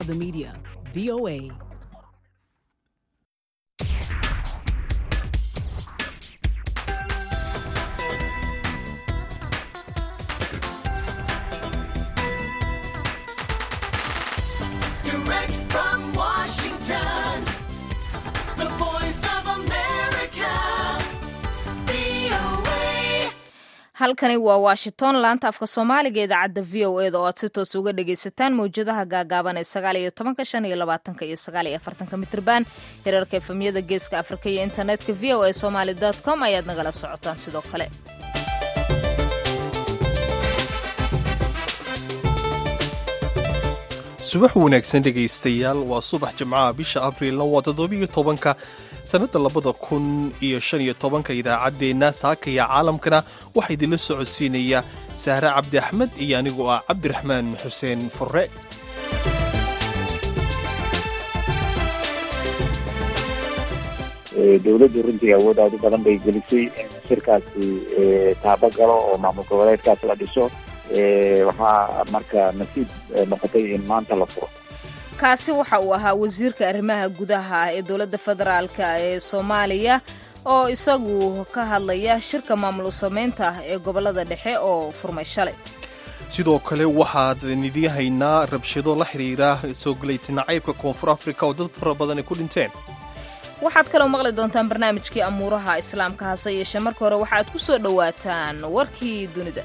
The media, VOA. Direct from Washington, the voice of America, VOA. halkani waa washington laanta afka soomaaliga idaacadda v o eda oo aad si toos uga dhagaysataan mawjadaha gaagaaban ee sagaal iyo tobanka shan iyo labaatanka iyo sagaal iyo afartanka mitrban hirarka efemyada geeska afrika iyo internetka v o a somaly com ayaad nagala socotaan sidoo kale subax wanaagsan dhegaystayaal waa subax jimcaha bisha abriilna waa toddobiyo tobanka sannadda labada kun iyo shan iyo tobanka idaacaddeenna saakaya caalamkana waxaa idinla socodsiinaya sahre cabdi axmed iyo anigoo ah cabdiraxmaan xuseen furre dowladdu runtii awood aad u badan bay gelisay in shirkaasi taabo galo oo maamul goboleedkaas la dhiso waxaa marka nasiib noqotay in maanta la furo kaasi waxa uu ahaa wasiirka arrimaha gudaha ee dowladda federaalka ee soomaaliya oo isagu ka hadlaya shirka maamul samaynta ee gobolada dhexe oo furmay shalay sidoo kale waxaad idin haynaa rabshado la xidhiira soo gelaytina caybka koonfur afrika oo dad fara badan ay ku dhinteen waxaad kaloo maqli doontaan barnaamijkii amuuraha islaamka hase yeeshee marka hore waxaad ku soo dhowaataan warkii dunida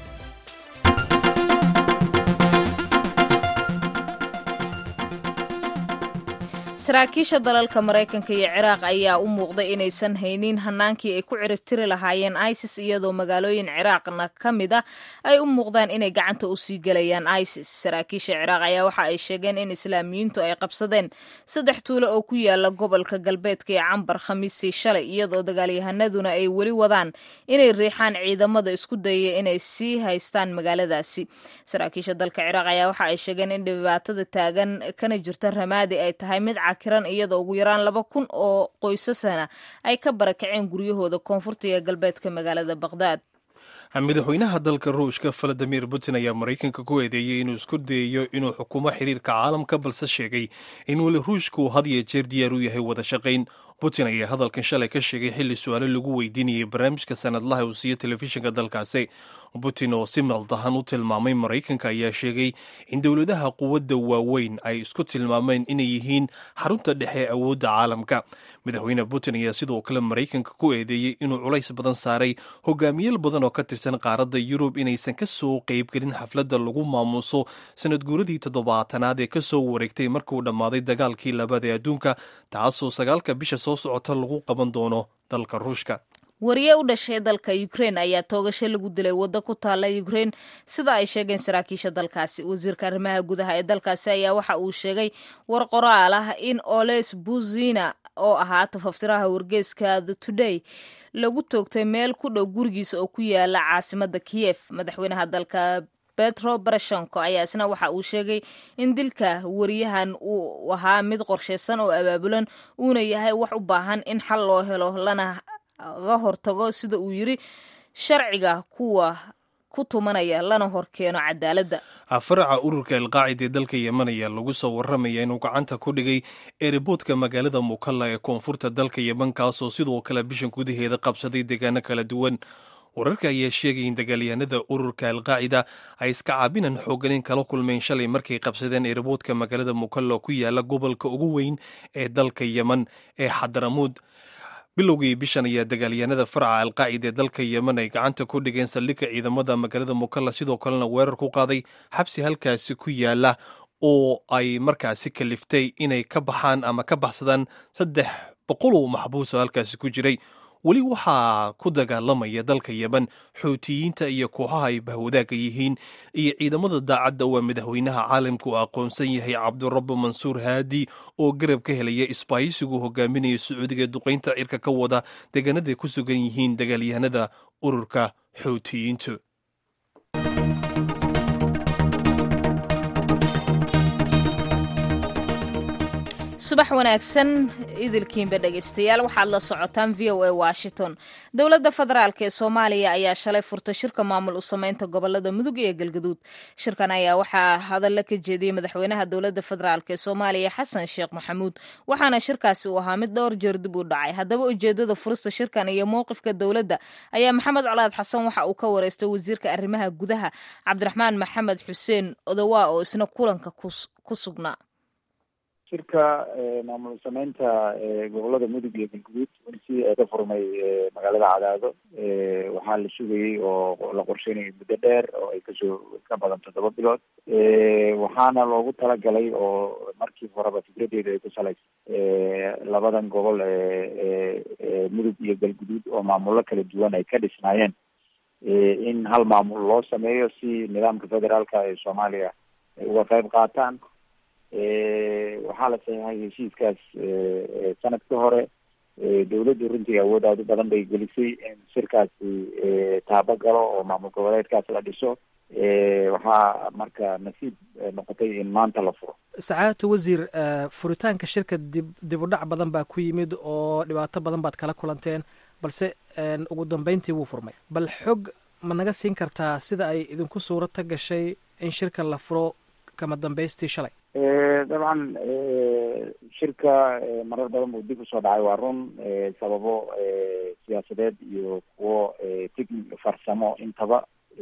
saraakiisha dalalka maraykanka iyo ciraaq ayaa u muuqday inaysan haynin hanaankii ay ku ciribtiri lahaayeen isis iyadoo magaalooyin ciraaqna ka mid a ay u muuqdaan inay gacanta usii gelayaan isis saraakiisha ciraaq ayaa waxa ay sheegeen in islaamiyiintu ay qabsadeen saddex tuulo oo ku yaala gobolka galbeedka ee cambar khamiisii shalay iyadoo dagaalyahanaduna ay weli wadaan inay riixaan ciidamada isku dayaya inay sii haystaan magaaladaasi saraakiisha dalka ciraaq ayaa waxa ay sheegeen in dhibaatada taagan kana jirta ramaadi ay tahay mid kiran iyadoo ugu yaraan laba kun oo qoysasana ay ka barakaceen guryahooda koonfurta iyo galbeedka magaalada baqhdaad madaxweynaha dalka ruushka valadimir putin ayaa maraykanka ku eedeeyey inuu isku dayayo inuu xukumo xiriirka caalamka balse sheegay in weli ruushku had iyo jeer diyaar u yahay wada shaqayn putin ayaa hadalkan shalay ka sheegay xilli su-aalo lagu weydiinayay barnaamijka sanadlaha uu siiyo telefishinka dalkaasi putin oo si maldahan u tilmaamay maraykanka ayaa sheegay in dowladaha quwadda waaweyn ay isku tilmaameen inay yihiin xarunta dhexe ee awoodda caalamka madaxweyne putin ayaa sidoo kale maraykanka ku eedeeyey inuu culays badan saaray hogaamiyal badan oo ka tirsan qaaradda yurub inaysan ka soo qaybgelin xafladda lagu maamuuso sanad guuradii toddobaatanaad ee ka soo wareegtay markuu dhammaaday dagaalkii labaad ee adduunka taasoo sagaalka bisha soo socota lagu qaban doono dalka ruushka wariye u dhashay dalka ukrein ayaa toogasho lagu dilay waddo ku taalla ukrein sida ay sheegeen saraakiisha dalkaasi wasiirka arrimaha gudaha ee dalkaasi ayaa waxa uu sheegay war qoraal ah in oles buzina oo ahaa tafaftiraha wargeeska the today lagu toogtay meel ku dhow gurigiisa oo ku yaala caasimada kiyef madaxweynaha dalka betro barashenko ayaa isna waxa uu sheegay in dilka wariyahan uu ahaa mid qorshaysan oo abaabulan uuna yahay wax u baahan in xal loo helo lana ga hortago sida uu yiri sharciga kuwa ku tumanaya lana horkeeno cadaaladda faraca ururka alqaacida ee dalka yemen ayaa lagu soo waramaya inuu gacanta ku dhigay eeriboodka magaalada mukalla ee koonfurta dalka yemen kaasoo sidoo kale bishan gudaheeda qabsaday deegaano kala duwan wararka ayaa sheegay in dagaalyahanada ururka alqaacida ay iska caabinan xooganin kala kulmeen shalay markay qabsadeen eeriboodka magaalada mukalla oo ku yaala gobolka ugu weyn ee dalka yemen ee xadaramuud bilowgii bishan ayaa dagaalyahanada faraca alqaacida ee dalka yemen ay gacanta ku dhigeen saldhigga ciidamada magaalada mukalla sidoo kalena weerar ku qaaday xabsi halkaasi ku yaala oo ay markaasi kaliftay inay ka baxaan ama ka baxsadaan saddex boqol oo maxbuus oo halkaasi ku jiray weli waxaa ku dagaalamaya dalka yemen xoutiyiinta iyo kooxaha ay bahwadaaga yihiin iyo ciidamada daacadda waa madaxweynaha caalamka uu aqoonsan yahay cabdurabbi mansuur haadi oo garab ka helaya isbaahisigu hogaaminaya sacuudiga ee duqaynta cirka ka wada deegaanaday ku sugan yihiin dagaalyahanada ururka xoutiyiintu subax wanaagsan idilkiinba dhegaystayaal waxaad la socotaan v o a washington dowladda federaalk ee soomaaliya ayaa shalay furtay shirka maamul u sameynta gobolada mudug iyo galgaduud shirkan ayaa waxaa hadalla ka jeediyey madaxweynaha dowladda federaalk ee soomaaliya xasan sheekh maxamuud waxaana shirkaasi uu ahaa mid dhowr jeer dib u dhacay haddaba ujeedada furista shirkan iyo mowqifka dowladda ayaa maxamed colaad xasan waxa uu ka wareystay wasiirka arrimaha gudaha cabdiraxmaan maxamed xuseen odowaa oo isna kulanka ku sugnaa shirka maamul sameynta gobolada mudug iyo galguduud si ka furmay magaalada cadaado waxaa la sugayey oo la qorsheynayay muddo dheer oo ay kasoo ka badan toddoba bilood waxaana loogu talagalay oo markii horeba fikradeedu ay ku salaysa labadan gobol ee mudug iyo galguduud oo maamullo kala duwan ay ka dhisnaayeen in hal maamul loo sameeyo si nidaamka federaalka ee soomaaliya ay uga qayb qaataan waxaa la saxeixay heshiiskaas sanad ka hore dawladdu runtii awood aad u badan bay gelisay in shirkaasi taabo galo oo maamul goboleedkaas la dhiso waxaa marka nasiib noqotay in maanta la furo sacaadatu wasiir furitaanka shirka dib dib u dhac badan baa ku yimid oo dhibaato badan baad kala kulanteen balse ugu dambeyntii wuu furmay bal xog ma naga siin kartaa sida ay idinku suurata gashay in shirka la furo kama dambaystii shalay dabcan shirka marar badan buu dib usoo dhacay waa run sababo siyaasadeed iyo kuwo techni farsamo intaba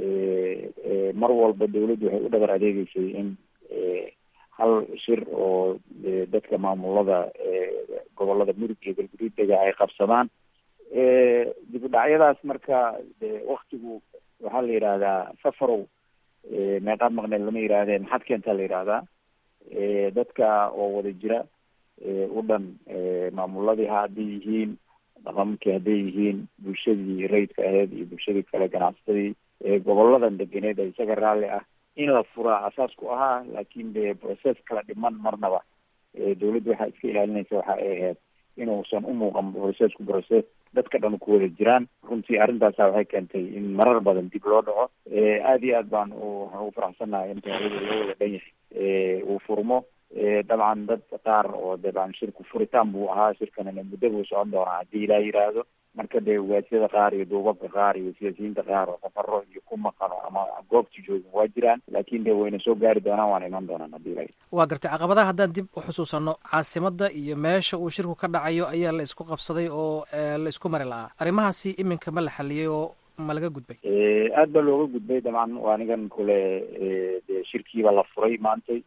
mar walba dawladdu waxay u dhabar adeegeysay in hal shir oo dadka maamulada gobolada mudug iyo galguduud dega ay qabsadaan dib u dhacyadaas marka waktigu waxaa la yidhaahdaa safarow meeqaad maqneed lama yidhaahdee maxaad keentaa la yidhaahdaa dadka oo wada jira u dhan maamuladii hadday yihiin dhaqankii hadday yihiin bulshadii rayidka aheyd iyo bulshadii kale ganacsatadii goboladan deganeed ee isaga raalli ah in la furaa asaas ku ahaa laakin de process kala dhiman marnaba dawladdu waxaa iska ilaalinaysa waxa ay ahayd inuusan umuuqan processku process dadka dhan ku wada jiraan runtii arrintaasa waxay keentay in marar badan dib loo dhaco aada iyo aad baan waxaan ugu faraxsannahay in taarida loo wada dhan yahay uu furmo dabcan dad qaar oo dabcan shirku furitaan buu ahaa shirkanina muddo buu socon doonaa haddii ilaa yidhaahdo marka dee ugaasyada qaar iyo duubabka qaar iyo siyaasiyiinta qaar oo safaro iyo ku maqano ama goobta joogin waa jiraan laakin de wayna soo gaari doonaan waana iman doonaan haddii ilaa waa gartay caqabadaha haddaan dib u xusuusanno caasimadda iyo meesha uu shirku ka dhacayo ayaa la isku qabsaday oo la isku mari la'aa arrimahaasi iminka ma la xaliyey oo ma laga gudbay aad baa looga gudbay dabcan waa anigan kule de shirkiiba la furay maantay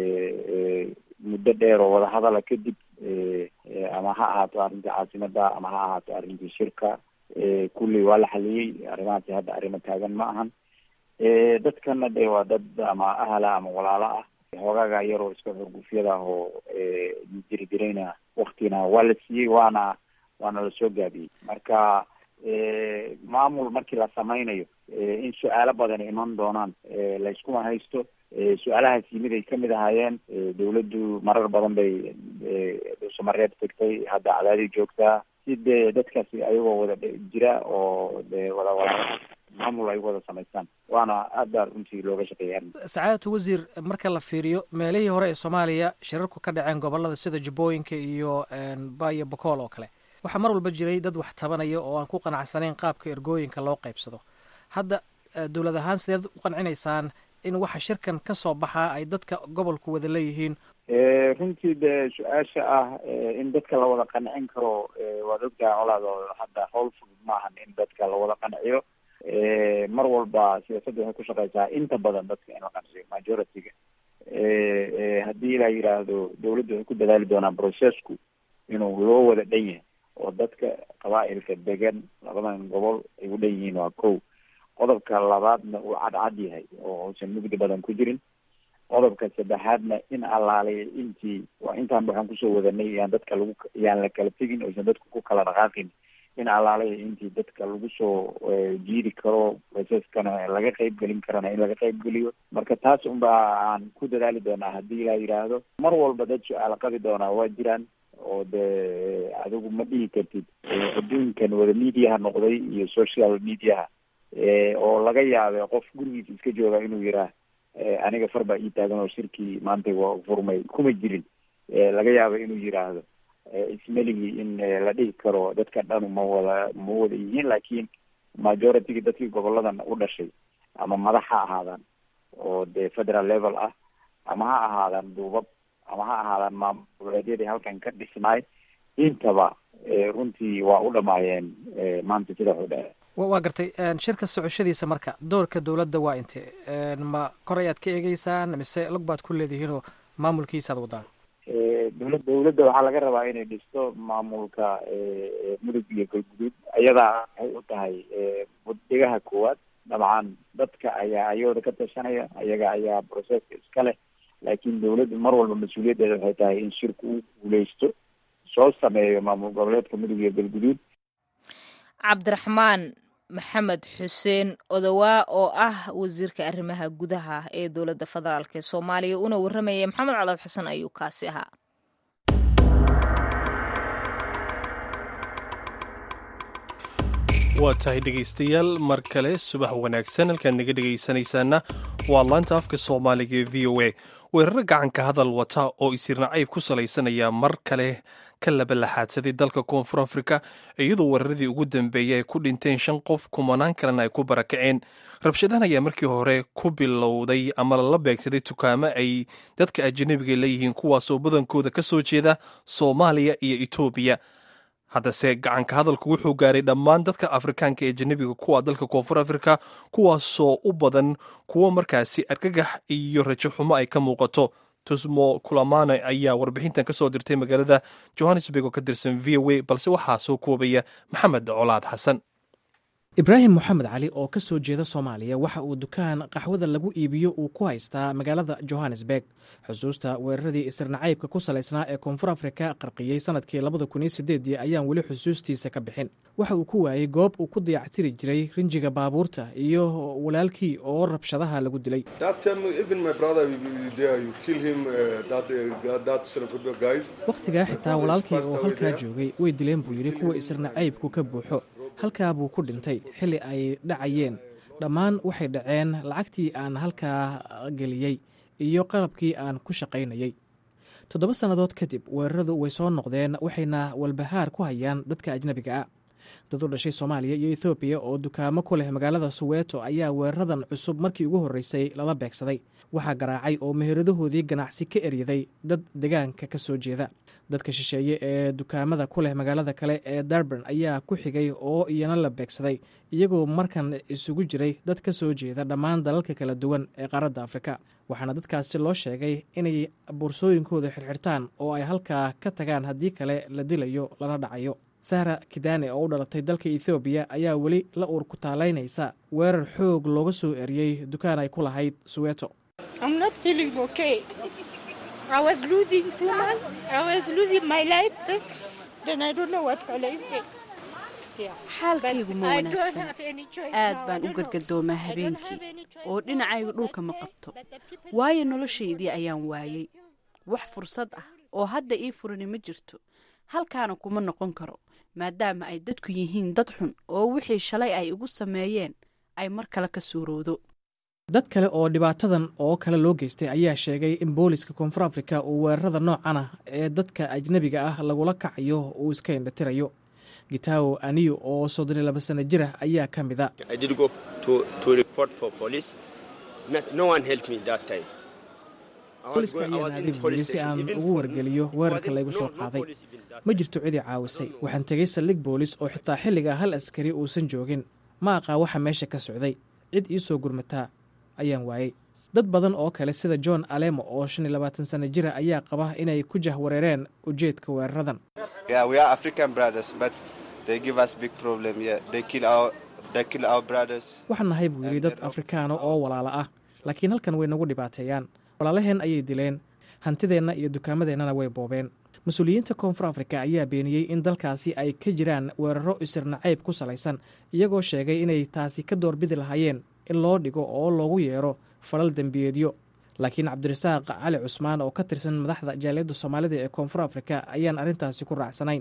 muddo dheer oo wadahadala kadib ama ha ahaato arrintii caasimada ama ha ahaato arrintii shirka kulli waa la xaliyey arrimahaasi hadda arrimo taagan ma ahan dadkana de waa dad ama ahala ama walaalo ah hoogaaga yaroo iska xurgufyada ah oo jiri jirayna waktina waa la siiyey waana waana lasoo gaabiyey marka maamul markii la samaynayo in su-aalo badan iman doonaan layskuma haysto su-aalahaas yimid ay kamid ahaayeen dawladdu marar badan bay dhuusamareeb tegtay hadda cadaadii joogtaa si dee dadkaasi ayagoo wada jira oo de wada wala maamul ay wada samaystaan waana aad baa runtii looga shaqeeyay arrinta sacaadatu wasiir marka la fiiriyo meelihii hore ee soomaaliya shirarku ka dhaceen gobolada sida jubbooyinka iyo bayo bokool oo kale waxaa mar walba jiray dad wax tabanaya oo aan ku qanacsanayn qaabka ergooyinka loo qaybsado hadda dowlad ahaan sideed u qancinaysaan in waxa shirkan ka soo baxaa ay dadka gobolku wada leeyihiin runtii de su-aasha ah in dadka la wada qancin karo waad ogtahay colaad oo hadda howl fudud maahan in dadka la wada qanciyo mar walba siyaasadda waxay ku shaqeysaa inta badan dadka in la qanciyo majority-ga haddii la yidhaahdo dawladdu waxay ku dadaali doonaan processku inuu loo wada dhan yahay oo dadka qabaa-ilka degan labadan gobol ay u dhan yihiin waa kow qodobka labaadna uu cadcad yahay oo uusan mugdi badan ku jirin qodobka saddexaadna in allaaliya intii waa intaan waxaan kusoo wadanay yaan dadka lagu yaan la kala tegin oysan dadku ku kala dhaqaaqin in allaaliya intii dadka lagu soo jiidi karo processkana laga qeyb gelin karana in laga qeyb geliyo marka taas unba aan ku dadaali doonaa haddii la yidhaahdo mar walba dad su-aal qabi doonaa waa jiraan oo de adigu ma dhihi kartid adduunkan wada mediaha noqday iyo social mediaha oo laga yaabe qof gurigiisa iska jooga inuu yiraa aniga far baa ii taagan oo shirkii maanta waa furmay kuma jirin laga yaabo inuu yiraahdo ismeligii in la dhihi karo dadka dhanu ma wada ma wada yihiin laakiin majority-ga dadkii goboladan u dhashay ama madax ha ahaadaan oo dee federal level ah ama ha ahaadaan duubab ama ha ahaadaan maamul goboleedyadii halkan ka dhisnaay intaba runtii waa u dhamaayeen maanta sida xudha waa gartay shirka socoshadiisa marka doorka dowladda waa inte ma kor ayaad ka eegeysaan mise log baad ku leedihiinoo maamulkiisaad wadaan dowla dowladda waxaa laga rabaa inay dhisto maamulka mudug iyo galguduud ayadaa waxay u tahay buddigaha koowaad dabcan dadka ayaa ayooda ka tashanaya ayaga ayaa processka iska leh laakiin dowladdu mar walba mas-uuliyaddeeda waxay tahay in shirku uu guuleysto soo sameeyo maamul goboleedka mudug iyo galguduud cabdiraxmaan maxamed xuseen odowaa oo ah wasiirka arrimaha gudaha ee dowladda federaalk ee soomaaliya una warramayay maxamed calood xasan ayuu kaasi ahaa waa tahay dhegaystayaal mar kale subax wanaagsan halkaan naga dhegaysanaysaana waa laanta afka soomaaliga ee v o a weeraro gacanka hadal wata oo isirnacayb ku salaysanaya mar kale ka labalaxaadsaday dalka koonfur afrika iyadoo weeraradii ugu dambeeyay ay ku dhinteen shan qof kumanaan kalena ay ku barakaceen rabshadahan ayaa markii hore ku bilowday ama lala beegsaday dukaamo ay dadka ajanabiga leeyihiin kuwaasoo badankooda ka soo jeeda soomaaliya iyo etoobiya haddase gacanka hadalku wuxuu gaaray dhammaan dadka afrikaanka ee janabiga kuwa dalka koonfur afrika kuwaasoo u badan kuwo markaasi argagax iyo rajo xumo ay ka muuqato tusmo kulamane ayaa warbixintan ka soo dirtay magaalada johannesburg oo ka tirsan v o a balse waxaa soo koobaya maxamed colaad xasan ibraahim moxamed cali oo ka soo jeeda soomaaliya waxa uu dukaan qaxwada lagu iibiyo uu ku haystaa magaalada johannesburg xusuusta weeraradii isirnacaybka ku salaysnaa ee koonfur afrika qarqiyey sanadkii labada kun iyo sideedii ayaan weli xusuustiisa ka bixin waxa uu ku waayey goob uu ku dayactiri jiray rinjiga baabuurta iyo walaalkii oo rabshadaha lagu dilay wakhtigaa xitaa walaalkii oo halkaa joogay way dileen buu yidhi kuwa isirnacaybku ka buuxo halkaa buu ku dhintay xilli ay dhacayeen dhammaan waxay dhaceen lacagtii aan halkaa geliyey iyo qalabkii aan ku shaqaynayey toddoba sannadood kadib weeraradu way soo noqdeen waxayna walbahaar ku hayaan dadka ajnabiga ah dad u dhashay soomaaliya iyo ethoobiya oo dukaamo ku leh magaalada suweeto ayaa weeraradan cusub markii ugu horreysay lala beegsaday waxaa garaacay oo meheradahoodii ganacsi ka eryaday dad degaanka ka soo jeeda dadka shisheeye ee dukaamada ku leh magaalada kale ee darban ayaa ku xigay oo iyana la beegsaday iyagoo markan isugu jiray dad ka soo jeeda dhammaan dalalka kala duwan ee qaaradda afrika waxaana dadkaasi loo sheegay inay boorsooyinkooda xirxirtaan oo ay halkaa ka tagaan haddii kale la dilayo lana dhacayo sahra kidane oo u dhalatay dalka ethoobiya ayaa weli la uur ku taalaynaysa weerar xoog looga soo eriyey dukaan ay ku lahayd suweeto xaalkaygu ma wanaagsan aad baan u gadgadoomaa habeenkii oo dhinacayga dhulka ma qabto waayo noloshaydii ayaan waayey wax fursad ah oo hadda ii furani ma jirto halkaana kuma noqon karo maadaama ay dadku yihiin dad xun oo wixii shalay ay igu sameeyeen ay mar kale ka suurowdo dad kale oo dhibaatadan oo kale loo geystay ayaa sheegay in booliska koonfur afrika uu weerarada noocan ah ee dadka ajnabiga ah lagula kacayo uu iska indhatirayo gitawo aniyo oo soddon iyo laba sano jir ah ayaa ka mid a booliska ayaan aaday buuyey si aan ugu wargeliyo weerarka laygu soo qaaday ma jirto cidii caawisay waxaan tegay saldhig boolis oo xitaa xilliga hal askari uusan joogin ma aqaa waxa meesha ka socday cid ii soo gurmataa ayaan waayey dad badan oo kale sida john alemo oo shan iyo labaatan sano jira ayaa qaba inay ku jahwareereen ujeedka weeraradan waxaan nahay buu yidhi dad afrikaano oo walaalo ah laakiin halkan way nagu dhibaateeyaan walaalaheen ayay dileen hantideenna iyo dukaamadeennana way boobeen mas-uuliyiinta koonfur afrika ayaa beeniyey in dalkaasi ay ka jiraan weeraro isirnacayb ku salaysan iyagoo sheegay inay taasi ka doorbidi lahaayeen in loo dhigo oo loogu yeero falal dembiyeedyo laakiin cabdirasaaq cali cusmaan oo ka tirsan madaxda jaaliyadda soomaalida ee koonfur afrika ayaan arrintaasi ku raacsanayn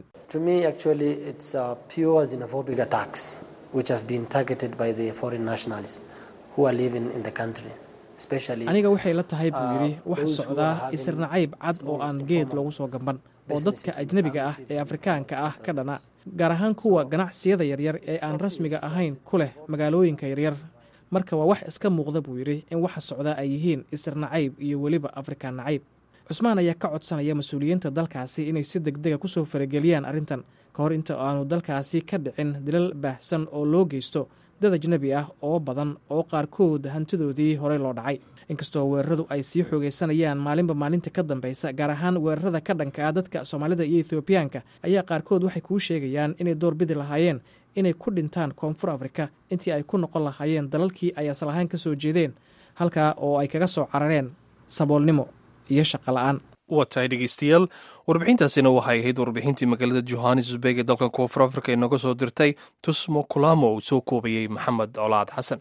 aniga waxay la tahay buu yidhi waxa socdaa isirnacayb cad oo aan geed loogu soo gamban oo dadka ajnebiga ah ee afrikaanka ah ka dhana gaar ahaan kuwa ganacsiyada yaryar ee aan rasmiga ahayn ku leh magaalooyinka yaryar marka waa wax iska muuqda buu yidhi in waxa socdaa ay yihiin isirnacayb iyo weliba afrikaan nacayb cusmaan ayaa ka codsanaya mas-uuliyiinta dalkaasi inay si degdega kusoo farageliyaan arrintan ka hor inta aanu dalkaasi ka dhicin dilal baahsan oo loo geysto dad ajnebi ah oo badan oo qaarkood hantidoodii horey loo dhacay inkastoo weeraradu ay sii xoogaysanayaan maalinba maalinta ka dambaysa gaar ahaan weerarada ka dhanka ah dadka soomaalida iyo ethoobiyaanka ayaa qaarkood waxay kuu sheegayaan inay doorbidi lahaayeen inay ku dhintaan koonfur afrika intii ay ku noqon lahaayeen dalalkii ay asal ahaan ka soo jeedeen halkaa oo ay kaga soo carareen saboolnimo iyo shaqo la-aan waa tahay dhegeystayaal warbixintaasina waxay ahayd warbixintii magaalada johannesburg ee dalkan koonfur afrika inooga soo dirtay tusmo kulamo uu soo koobayey maxamed colaad xasan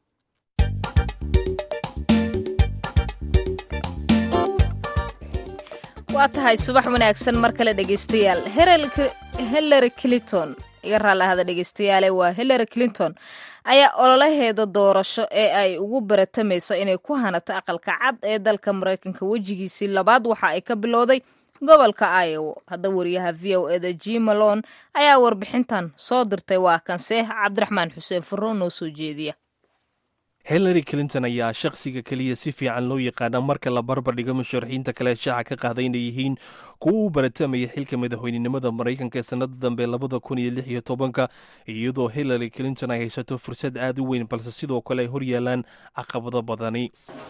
waa tahay subax wanaagsan mar kale dhegeystayaal hillary clinton iga raallahada dhegeystayaale waa hillary clinton ayaa ololaheeda doorasho ee ay ugu baratamayso inay ku hanato aqalka cad ee dalka maraykanka wejigiisii labaad waxa ay ka bilowday gobolka iowa hadda wariyaha v o eda jimalon ayaa warbixintan soo dirtay waa kanseex cabdiraxmaan xuseen furro noo soo jeediya hillary clinton ayaa shakhsiga keliya si fiican loo yaqaana marka la barbardhigo musharaxiinta kale shaaca ka qaaday inay yihiin kuwa u baratamaya xilka madaxweynenimada maraykanka ee sannada dambe labada kun iyo lix iyo tobanka iyadoo hillary clinton ay haysato fursad aad u weyn balse sidoo kale ay hor yaalaan caqabado badani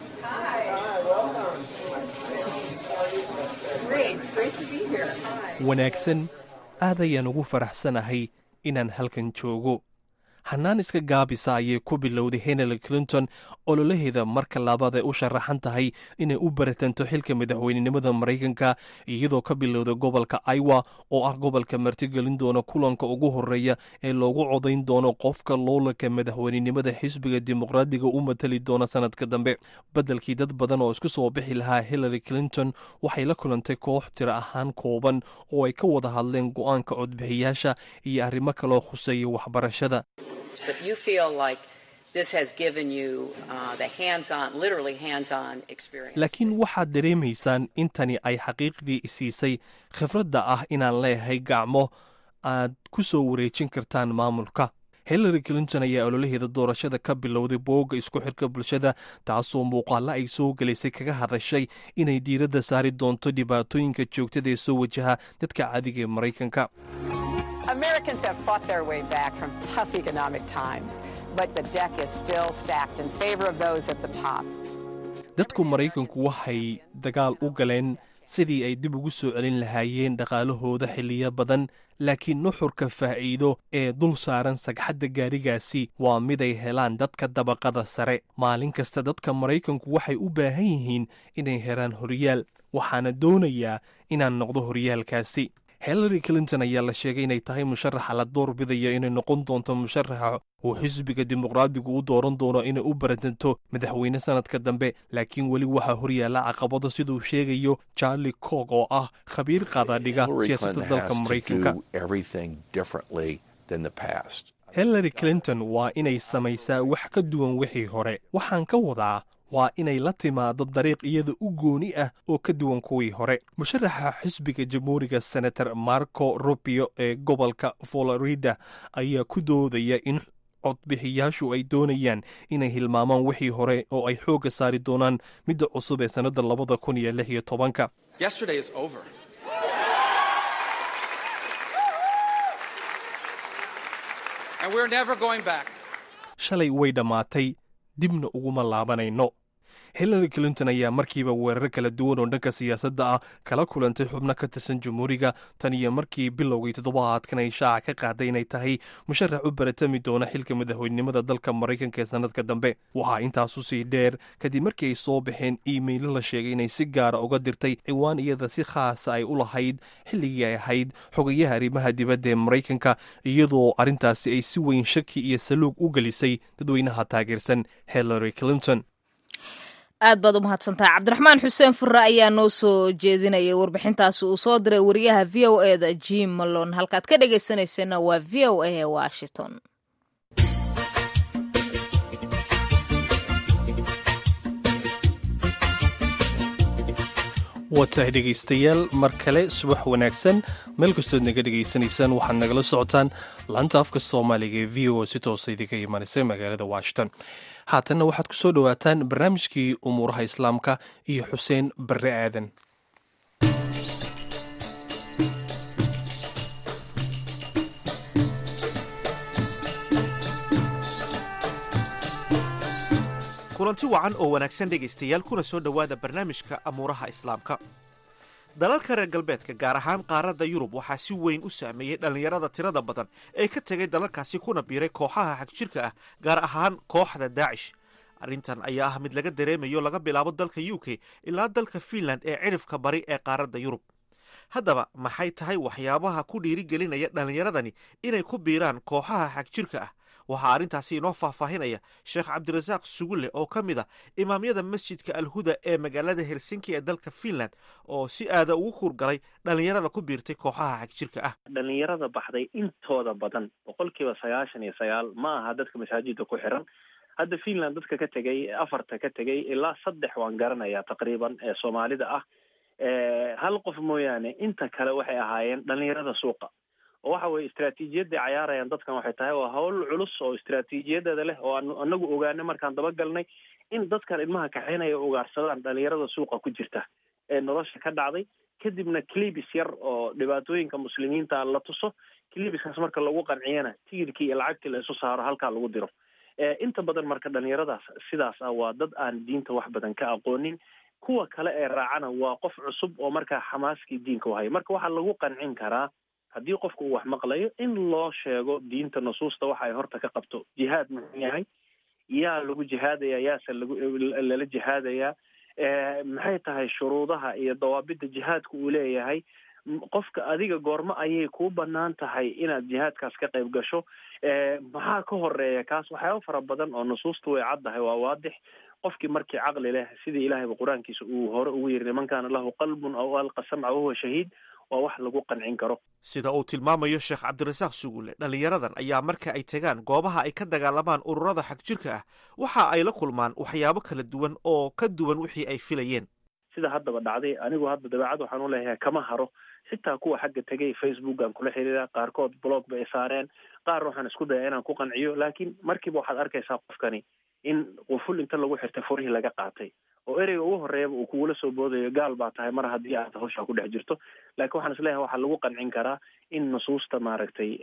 wanaagsan aad ayaan ugu faraxsanahay inaan halkan joogo hannaan iska gaabisa ayay ku bilowday hillary clinton ololaheeda marka labaad ay u sharaxan tahay inay u baratanto xilka madaxweynenimada maraykanka iyadoo ka bilowday gobolka iowa oo ah gobolka martigelin doona kulanka ugu horeeya ee loogu codayn doono qofka loolanka madaxweynenimada xisbiga dimuqraadiga u matali doona sanadka dambe beddelkii dad badan oo isku soo bixi lahaa hillary clinton waxay la kulantay koox tiro ahaan kooban oo ay ka wada hadleen go'aanka codbixiyaasha iyo arrimo kaloo khuseeya waxbarashada but you feel like this has given you uh, the hands-on, literally hands-on experience. laakiin waxaad dareemaysaan intani ay xaqiiqdii isiisay khibradda ah inaan leeyahay gacmo aad ku soo wareejin kartaan maamulka hillary clinton ayaa ololaheeda doorashada ka bilowday boogga isku xirka bulshada taasoo muuqaalla ay soo gelaysay kaga hadashay inay diiradda saari doonto dhibaatooyinka joogtada ee soo wajaha dadka caadiga ee maraykanka Americans have fought their way back from tough economic times, but the deck is still stacked in favor of those at the top. dadku maraykanku waxay dagaal u galeen sidii ay dib ugu soo celin lahaayeen dhaqaalahooda xilliyo badan laakiin nuxurka faa'iido ee dul saaran sagxadda gaarigaasi waa miday helaan dadka dabaqada sare maalin kasta dadka maraykanku waxay u baahan yihiin inay helaan horyaal waxaana doonayaa inaan noqdo horyaalkaasi hillary clinton ayaa la sheegay inay tahay musharaxa la doorbidaya inay noqon doonto musharaxa uu xisbiga dimuqraadigu u dooran doono inay u baratanto madaxweyne sanadka dambe laakiin weli waxaa horyaala caqabado siduu sheegayo charlie coog oo ah khabiir qaadadhiga siyaasadda dalka maraykanka hillary clinton waa inay samaysaa wax ka duwan wixii hore waxaan ka wadaa waa inay la timaado dariiq iyada u gooni ah oo ka duwan kuwii hore musharaxa xisbiga jamhuuriga senator marco rubio ee gobolka florida ayaa ku doodaya in codbixiyaashu ay doonayaan inay hilmaamaan wixii hore oo ay xoogga saari doonaan midda cusub ee sannadda labada kun iyo lix iyo tobanka shalay way dhammaatay dibna uguma laabanayno hillary clinton ayaa markiiba weerar kala duwan oo dhanka siyaasadda ah kala kulantay xubno ka tirsan jamhuuriga tan iyo markii bilowgii toddobaadkan ay shaaca ka qaaday inay tahay musharax u baratami doona xilka madaxweynenimada dalka maraykanka ee sannadka dambe waxaa intaasu sii dheer kadib markii ay soo baxeen iimaylo la sheegay inay si gaara uga dirtay ciwaan iyada si khaasa ay u lahayd xilligii ay ahayd xogayaha arrimaha dibadda ee maraykanka iyadoo arrintaasi ay si weyn shaki iyo saluug u gelisay dadweynaha taageersan hillary clinton aad baad u mahadsantahay cabdiraxmaan xuseen furre ayaa noo soo jeedinayay warbixintaasi uu soo diray wariyaha v o e da jim malon halkaad ka dhegaysanayseena waa v o a ee washington waa tahay dhegaystayaal mar kale subax wanaagsan meel kastood naga dhegaysanaysaan waxaad nagala socotaan laanta afka soomaaliga ee v o si toosa idinka imanaysa magaalada washington haatanna waxaad ku soo dhowaataan barnaamijkii umuuraha islaamka iyo xuseen barre aadan kulanti wacan oo wanaagsan dhegaystayaal kuna soo dhowaada barnaamijka amuuraha islaamka dalalka reer galbeedka gaar ahaan qaaradda yurub waxaa si weyn u saameeyey dhallinyarada tirada badan ee ka tegay dalalkaasi kuna biiray kooxaha xagjirka ah gaar ahaan kooxda daacish arrintan ayaa ah mid laga dareemayo laga bilaabo dalka u k ilaa dalka fiinland ee cidhifka bari ee qaaradda yurub haddaba maxay tahay waxyaabaha ku dhiirigelinaya dhallinyaradani inay ku biiraan kooxaha xagjirka ah waxaa arrintaasi inoo faahfaahinaya sheekh cabdirasaaq sugulle oo ka mid a imaamyada masjidka alhuda ee magaalada helsinki ee dalka fiinland oo si aada ugu kuurgalay dhallinyarada ku biirtay kooxaha xagjirka ah dhallinyarada baxday intooda badan boqolkiiba sagaashan iyo sagaal ma aha dadka masaajida ku xiran hadda fiinland dadka ka tegay afarta ka tegay ilaa saddex waan garanayaa taqriiban ee soomaalida ah hal qof mooyaane inta kale waxay ahaayeen dhallinyarada suuqa oo waxa weye istraatiijiyadday cayaarayaan dadkan waxay tahay waa hawl culus oo istraatiijiyadeeda leh oo aan anagu ogaanay markaan dabagalnay in dadkan ilmaha kaxaynaya ugaarsadaan dhalinyarada suuqa ku jirta ee nolosha ka dhacday kadibna clibis yar oo dhibaatooyinka muslimiinta la tuso clibiskaas marka lagu qanciyana tigidkii iyo lacagtii la isu saaro halkaa lagu diro inta badan marka dhalinyaradaas sidaas ah waa dad aan diinta wax badan ka aqoonin kuwa kale ee raacana waa qof cusub oo markaa xamaaskii diinka u haya marka waxaa lagu qancin karaa haddii qofku uu wax maqlayo in loo sheego diinta nusuusta waxa ay horta ka qabto jihaad muxuu yahay yaa lagu jihaadaya yaase lagu lala jihaadayaa maxay tahay shuruudaha iyo dawaabidda jihaadka uu leeyahay qofka adiga goormo ayay kuu banaan tahay inaad jihaadkaas ka qayb gasho maxaa ka horeeya kaas waxyaaba fara badan oo nusuusta way caddahay waa waadix qofkii markii caqli leh sidii ilahayba qur-aankiisa uu hore ugu yiri niman kaana lahu qalbun aw alqa samca wahuwa shahiid waa wax lagu qancin karo sida uu tilmaamayo sheekh cabdirasaaq sugulle dhallinyaradan ayaa marka ay tegaan goobaha ay ka dagaalamaan ururada xagjirka ah waxa ay la kulmaan waxyaabo kala duwan oo ka duwan wixii ay filayeen sida haddaba dhacday anigu hadda dabeecad waxaan u leeyahay kama haro xitaa kuwa xagga tegay facebookan kula xiriira qaarkood blog bay saareen qaar waxaan isku daya inaan ku qanciyo laakiin markiiba waxaad arkaysaa qofkani in quful inta lagu xirtay furihii laga qaatay oo ereyga ugu horeeyaba uu kugula soo boodayo gaal baa tahay mar haddii aad hawshaa ku dhex jirto laakiin waxaan isleeyahay waxaa lagu qancin karaa in nusuusta maaragtay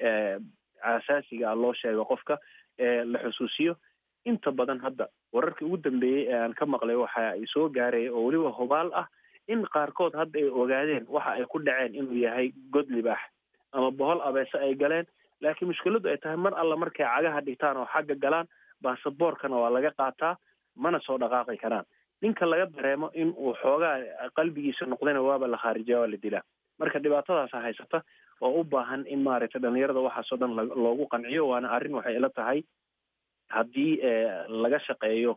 asaasiga ah loo sheego qofka la xusuusiyo inta badan hadda wararkii ugu dambeeyey ee aan ka maqlay waxa ay soo gaaraya oo weliba hubaal ah in qaarkood hadda ay ogaadeen waxa ay ku dhaceen inuu yahay god libaax ama bohol abeese ay galeen laakiin mushkiladu ay tahay mar alla markay cagaha dhigtaan oo xagga galaan baasaboorkana waa laga qaataa mana soo dhaqaaqi karaan ninka laga dareemo in uu xoogaa qalbigiisa noqdayna waaba la khaarijiya waa la dilaa marka dhibaatadaasa haysata oo u baahan in maaragtay dhalinyarada waxaasoo dhan loogu qanciyo waana arrin waxay ila tahay haddii laga shaqeeyo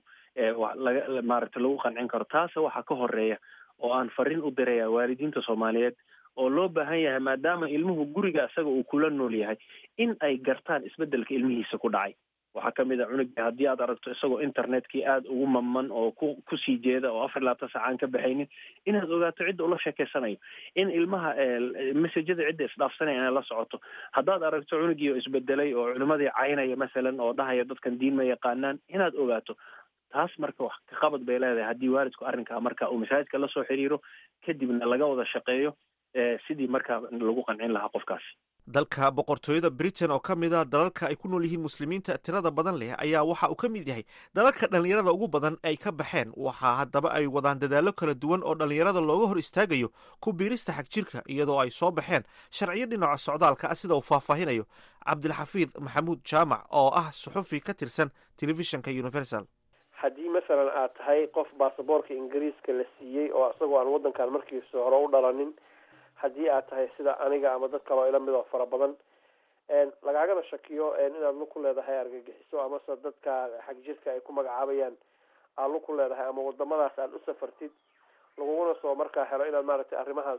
laga maaragtay lagu qancin karo taase waxaa ka horeeya oo aan fariin u diraya waalidiinta soomaaliyeed oo loo baahan yahay maadaama ilmuhu guriga isaga uu kula nool yahay in ay gartaan isbeddelka ilmihiisa ku dhacay waxaa kamid a cunugii haddii aad aragto isagoo internetkii aada ugu mamman oo ku kusii jeeda oo afar labaatan saca aan ka baxaynin inaad ogaato cidda ula sheekeysanayo in ilmaha messajada cidda isdhaafsanaya inay la socoto haddaad aragto cunugii oo isbedelay oo culimadii caynaya masalan oo dhahaya dadkan diin ma yaqaanaan inaad ogaato taas marka wax ka qabad bay leedahay haddii waalidku arrinkaa marka uu masaajidka lasoo xiriiro kadibna laga wada shaqeeyo sidii markaa lagu qancin lahaa qofkaasi dalka boqortooyada britain oo ka mid a dalalka ay ku nool yihiin muslimiinta tirada badan leh ayaa waxa uu ka mid yahay dalalka dhallinyarada ugu badan ay ka baxeen waxaa haddaba ay wadaan dadaallo kala duwan oo dhallinyarada looga hor istaagayo ku biirista xagjirka iyadoo ay soo baxeen sharciyo dhinaca socdaalka ah sida uu faahfaahinayo cabdilxafiid maxamuud jaamac oo ah suxufi ka tirsan telefishinka universal haddii masalan aad tahay qof baasaboorka ingiriiska la siiyey oo isagoo aan waddankan markiisa hore u dhalanin haddii aad tahay sida aniga ama dad kaleo ila mid oo fara badan lagaagana shakiyo inaad lug ku leedahay argagixiso amase dadka xag jirka ay ku magacaabayaan aad lug ku leedahay ama wadamadaas aad u safartid laguguna soo markaa helo inaad maaragtay arrimahaas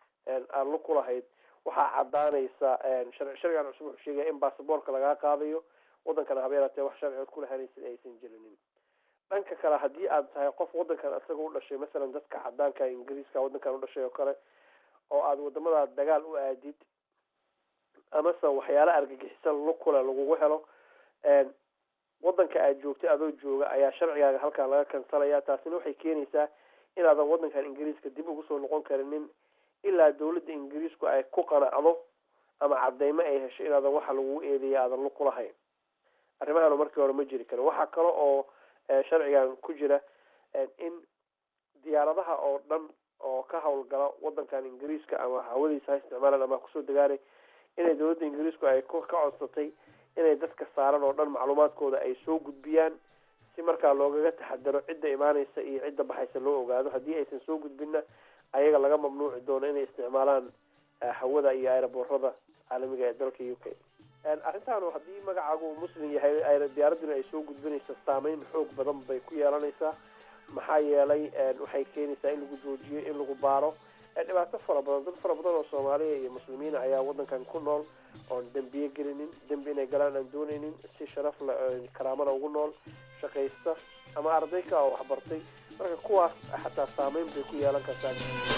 aad lug ku lahayd waxaa cadaanaysa sharcigan cusub wuxuu sheegaya in baasaboorka lagaa qaadayo wadankana haba yaraatee wax sharcigood ku lahanaysid aysan jirinin dhanka kale haddii aad tahay qof wadankan isaga u dhashay masalan dadka cadaanka ingiriiska wadankan u dhashay oo kale oo aada wadamada dagaal u aadid amase waxyaala argagixisan lukule lagugu helo wadanka aad joogtay adoo jooga ayaa sharcigaaga halkan laga kansalaya taasina waxay keenaysaa inaadan wadankan ingiriiska dib ugu soo noqon karinin ilaa dawladda ingiriisku ay ku qanacdo ama cadeymo ay hesho inaadan waxa lagugu eedeeya aadan lug kulahayn arrimahan markii hore ma jiri karin waxaa kale oo sharcigan ku jira in diyaaradaha oo dhan oo ka hawlgala wadankan ingiriiska ama hawadiisa ha isticmaalaan ama kusoo degaanay inay dawladda ingiriisku ay ka codsatay inay dadka saaran oo dhan macluumaadkooda ay soo gudbiyaan si markaa loogaga taxadaro cidda imaaneysa iyo cidda baxaysa loo ogaado haddii aysan soo gudbinna ayaga laga mamnuuci doono inay isticmaalaan hawada iyo aeroboorada caalamiga ee dalka u k arrintan haddii magacaagu muslim yahay diyaaraduna ay soo gudbinaysa saameyn xoog badan bay ku yeelanaysaa maxaa yeelay waxay keenaysaa in lagu joojiyo in lagu baaro dhibaato fara badan dad fara badan oo soomaaliya iyo muslimiina ayaa wadankan ku nool oon dembiye gelinin dembi inay galaan aan dooneynin si sharaf le karaamada ugu nool shaqaysta ama arday ka oo waxbartay marka kuwaas xataa saameyn bay ku yeelan kartaa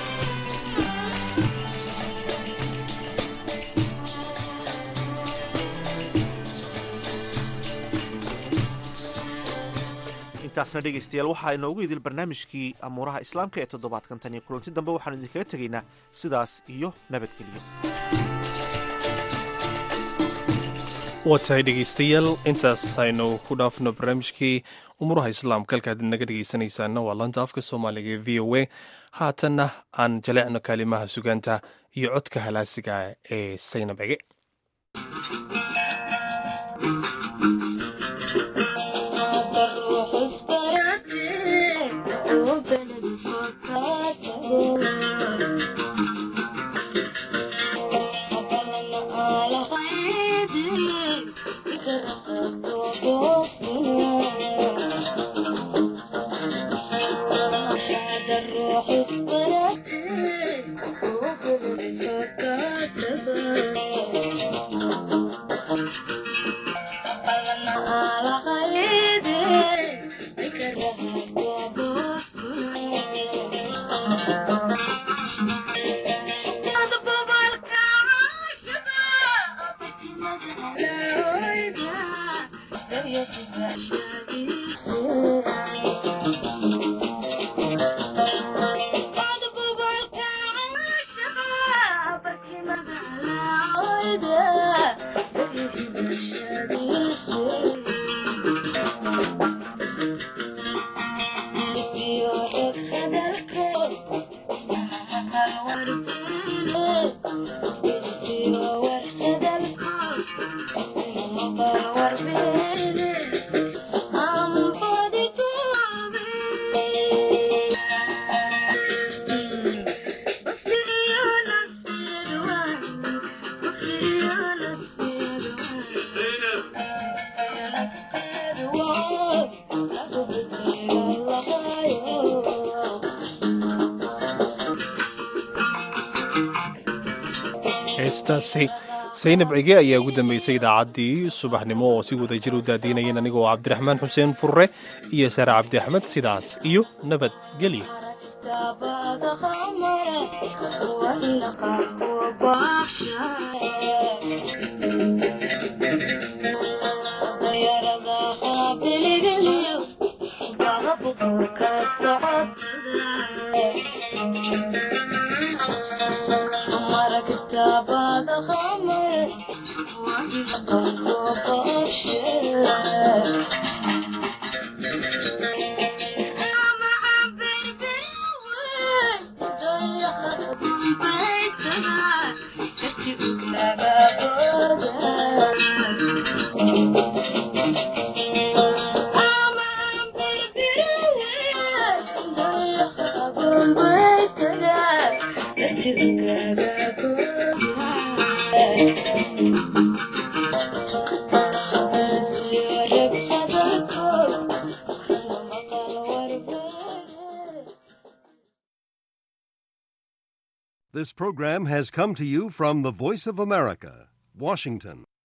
intaasna dhegaystayaal waxaa inoogu idil barnaamijkii amuuraha islaamka ee toddobaadkan tan iyo kulanti dambe waxaanu idinkaga tegaynaa sidaas iyo nabadgelyo waa tahay dhegaystayaal intaas aynu ku dhaafno barnaamijkii umuuraha islaamka halkaad naga dhegaysanaysaana waa lanta afka soomaaliga ee v o a haatanna aan jaleecno kaalimaha sugaanta iyo codka halaasiga ee saynab ege heestaasi saynab cige ayaa ugu dambeysay idaacaddii subaxnimo oo si wada jir u daadiinayeen anigoo cabdiraxmaan xuseen furre iyo sare cabdi axmed sidaas iyo nabadgelyo This program has come to you from the Voice of America, Washington.